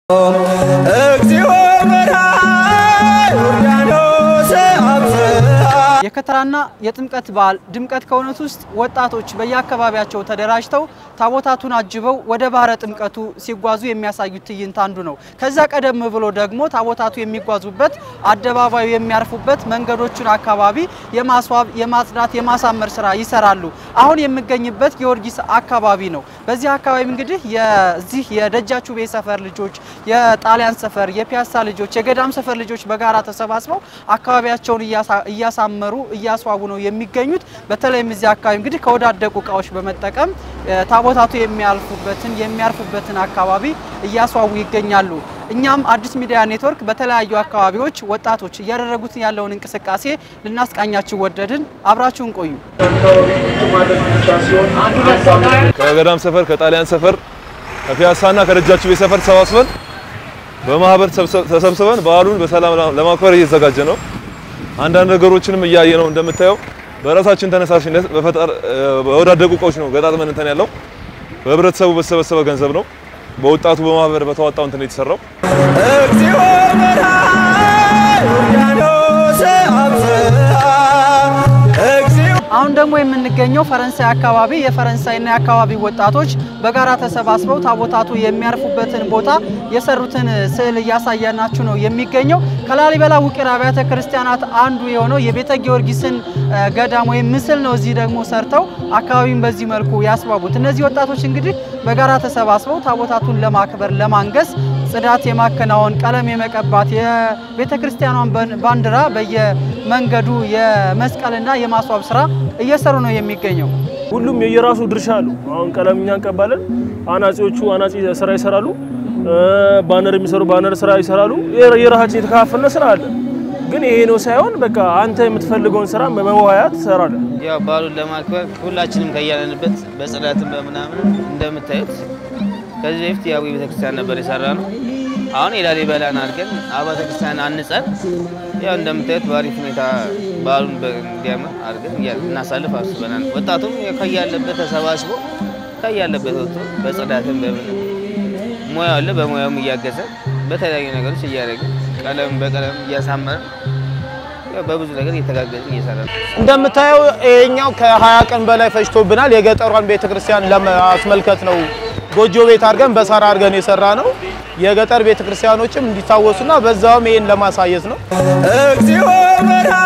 እግዚኦ በርሃ ዮርዳኖስ አብጽሐ የከተራና የጥምቀት በዓል ድምቀት ከሆኑት ውስጥ ወጣቶች በየአካባቢያቸው ተደራጅተው ታቦታቱን አጅበው ወደ ባህረ ጥምቀቱ ሲጓዙ የሚያሳዩት ትዕይንት አንዱ ነው። ከዛ ቀደም ብሎ ደግሞ ታቦታቱ የሚጓዙበት አደባባዩ የሚያርፉበት መንገዶቹን አካባቢ የማስዋብ፣ የማጽዳት፣ የማሳመር ስራ ይሰራሉ። አሁን የምገኝበት ጊዮርጊስ አካባቢ ነው። በዚህ አካባቢ እንግዲህ የዚህ የደጃቹቤ ሰፈር ልጆች፣ የጣሊያን ሰፈር፣ የፒያሳ ልጆች፣ የገዳም ሰፈር ልጆች በጋራ ተሰባስበው አካባቢያቸውን እያሳ- እያሳመሩ እያስዋቡ ነው የሚገኙት። በተለይም እዚህ አካባቢ እንግዲህ ከወዳደቁ እቃዎች በመጠቀም እ፣ ታቦታቱ የሚያልፉበትን የሚያርፉበትን አካባቢ እያስዋቡ ይገኛሉ። እኛም አዲስ ሚዲያ ኔትወርክ በተለያዩ አካባቢዎች ወጣቶች እያደረጉት ያለውን እንቅስቃሴ ልናስቃኛችሁ ወደድን። አብራችሁን ቆዩ። ከገዳም ሰፈር ከጣሊያን ሰፈር ከፒያሳና ከደጃቹቤ ሰፈር ተሰባስበን በማህበር ተሰብሰ- ተሰብስበን በዓሉን በሰላም ለማክበር እየተዘጋጀ ነው። አንዳንድ ነገሮችንም እያየ ነው። እንደምታየው በራሳችን ተነሳሽነት በፈጠር በወዳደቁ እቃዎች ነው ገጣጥመን እንትን ያለው በህብረተሰቡ በተሰበሰበ ገንዘብ ነው። በወጣቱ በማህበር በተዋጣው እንትን የተሰራው እግዚኦ በርሃ ዮርዳኖስ አብጽሐ እግዚኦ አሁን ደግሞ የምንገኘው ፈረንሳይ አካባቢ የፈረንሳይና የአካባቢ ወጣቶች በጋራ ተሰባስበው ታቦታቱ የሚያርፉበትን ቦታ የሰሩትን ስዕል እያሳየናችሁ ነው የሚገኘው። ከላሊበላ ውቅር አብያተ ክርስቲያናት አንዱ የሆነው የቤተ ጊዮርጊስን እ፣ ገዳም ወይም ምስል ነው እዚህ ደግሞ ሰርተው አካባቢውን በዚህ መልኩ ያስዋቡት። እነዚህ ወጣቶች እንግዲህ በጋራ ተሰባስበው ታቦታቱን ለማክበር ለማንገስ ጽዳት የማከናወን ቀለም የመቀባት የቤተ ክርስቲያኗን በን- ባንዲራ በየመንገዱ የመስቀልና የማስዋብ ስራ እየሰሩ ነው የሚገኘው። ሁሉም የየራሱ ድርሻ አሉ። አሁን ቀለም እኛ እንቀባለን፣ አናጺዎቹ አናጺ ስራ ይሰራሉ፣ እ፣ ባነር የሚሰሩ ባነር ስራ ይሰራሉ። የራ- የራሳችን የተከፋፈለ ስራ አለ። ግን ይሄ ነው ሳይሆን በቃ አንተ የምትፈልገውን ስራ በመዋያ ትሰራለህ። ያው በዓሉን ለማክበር ሁላችንም ከያለንበት በጽዳትም በምናምን እንደምታዩት ከዚህ በፊት የአዊ ቤተክርስቲያን ነበር የሰራ ነው። አሁን የላሊበላን አድርገን አብያተ ክርስቲያን አንጸን ያው እንደምታዩት በአሪፍ ሁኔታ በዓሉን በ- እንዲያምር አድርገን እያ- እናሳልፍ አስበናል። ወጣቱም ከያለበት ተሰባስቦ ከያለበት ወጥቶ በጽዳትም በምን ሙያ አለ በሙያውም እያገዘ በተለያዩ ነገሮች እያደረግን ቀለም በቀለም እያሳመረ በብዙ ነገር እየተጋገዝን እየሰራ ነው። እንደምታየው ይሄኛው ከ20 ቀን በላይ ፈጅቶብናል። የገጠሯን ቤተክርስቲያን ለማስመልከት ነው ጎጆ ቤት አድርገን በሳር አድርገን የሰራ ነው። የገጠር ቤተክርስቲያኖችም እንዲታወሱና በዛውም ይሄን ለማሳየት ነው። እግዚኦ በርሃ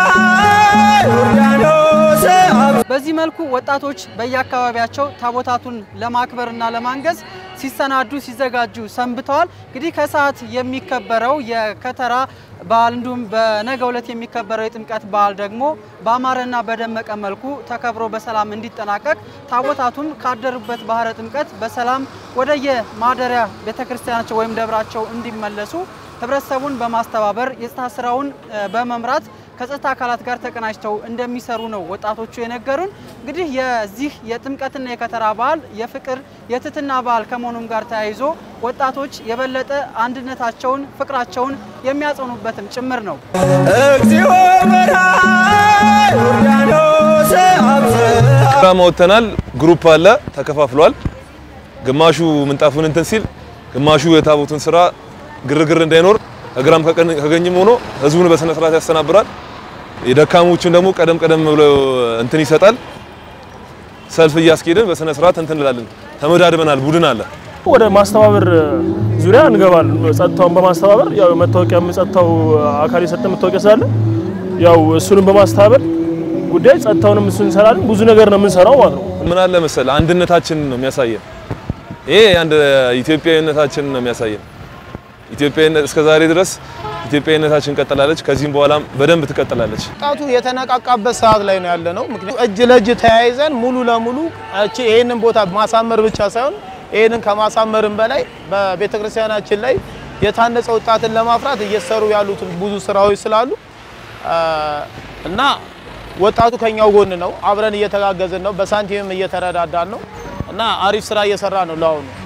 ዮርዳኖስ አብጽሐ በዚህ መልኩ ወጣቶች በየአካባቢያቸው ታቦታቱን ለማክበርና ለማንገስ ሲሰናዱ ሲዘጋጁ ሰንብተዋል። እንግዲህ ከሰዓት የሚከበረው የከተራ በዓል እንዲሁም በነገው ዕለት የሚከበረው የጥምቀት በዓል ደግሞ በአማረና በደመቀ መልኩ ተከብሮ በሰላም እንዲጠናቀቅ ታቦታቱም ካደሩበት ባህረ ጥምቀት በሰላም ወደየ ማደሪያ ቤተክርስቲያናቸው ወይም ደብራቸው እንዲመለሱ ህብረተሰቡን በማስተባበር የጸጥታ ስራውን እ፣ በመምራት ከጸጥታ አካላት ጋር ተቀናጅተው እንደሚሰሩ ነው ወጣቶቹ የነገሩን። እንግዲህ የዚህ የጥምቀትና የከተራ በዓል የፍቅር የትህትና በዓል ከመሆኑም ጋር ተያይዞ ወጣቶች የበለጠ አንድነታቸውን ፍቅራቸውን የሚያጸኑበትም ጭምር ነው። እግዚኦ በርሃ ዮርዳኖስ አብጽሐ ፕሮግራም ወጥተናል። ግሩፕ አለ ተከፋፍሏል። ግማሹ ምንጣፉን እንትን ሲል፣ ግማሹ የታቦቱን ስራ ግርግር እንዳይኖር ከግራም ከቀኝ- ከቀኝም ሆኖ ህዝቡን በስነ ስርዓት ያስተናብራል። የደካሞቹን ደግሞ ቀደም ቀደም ብሎ እንትን ይሰጣል። ሰልፍ እያስኬድን በስነ ስርዓት እንትን እንላለን። ተመዳድበናል። ቡድን አለ። ወደ ማስተባበር ዙሪያ እንገባለን። ጸጥታውን በማስተባበር ያው መታወቂያም ጸጥታው አካል የሰጠ መታወቂያ ስላለ ያው እሱንም በማስተባበር ጉዳይ ጸጥታውንም እሱ እንሰራለን። ብዙ ነገር ነው የምንሰራው ማለት ነው። ምን አለ መሰል አንድነታችንን ነው የሚያሳየን። ይሄ አንድ ኢትዮጵያዊነታችንን ነው የሚያሳየን። ኢትዮጵያዊነት እስከ ዛሬ ድረስ ኢትዮጵያዊነታችን ቀጥላለች። ከዚህም በኋላም በደንብ ትቀጥላለች። ወጣቱ የተነቃቃበት ሰዓት ላይ ነው ያለ ነው። ምክንያቱም እጅ ለእጅ ተያይዘን ሙሉ ለሙሉ እቺ ይህንን ቦታ ማሳመር ብቻ ሳይሆን ይህንን ከማሳመርም በላይ በቤተክርስቲያናችን ላይ የታነጸ ወጣትን ለማፍራት እየሰሩ ያሉትን ብዙ ስራዎች ስላሉ አ፣ እና ወጣቱ ከኛው ጎን ነው። አብረን እየተጋገዝን ነው። በሳንቲምም እየተረዳዳን ነው እና አሪፍ ስራ እየሰራ ነው ለአሁኑ